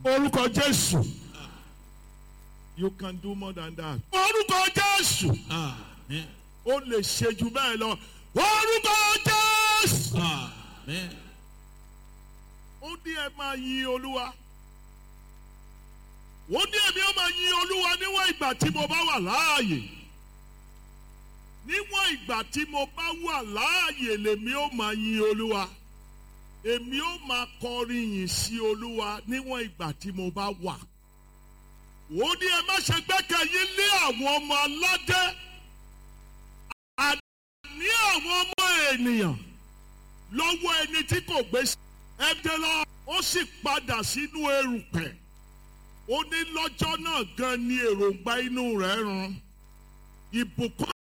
orúkọ jésù You can do more than that. orúkọ jésù Amen. Ó lè ṣe jù bẹ́ẹ̀ lọ. Orúkọ Jésù. Amen. Ó ní ẹ máa yin Olúwa. Ó ní èmi ó máa yin Olúwa níwọ̀n ìgbà tí mo bá wà láàyè. Níwọ̀n ìgbà tí mo bá wà láàyè lèmi ó máa yin Olúwa. Èmi ó máa kọrin yìn sí Olúwa níwọ̀n ìgbà tí mo bá wà. Ó ní ẹ má ṣe gbẹ́kẹ̀yìn lé àwọn ọmọ aládé. Àní àwọn ọmọ ènìyàn lọ́wọ́ ẹni tí kò gbé sí. Ẹ̀dẹ̀ lọ, ó sì padà sínú erùpẹ̀. Ó ní lọ́jọ́ náà gan ni èròǹgbà inú rẹ̀ run. Ìbùkún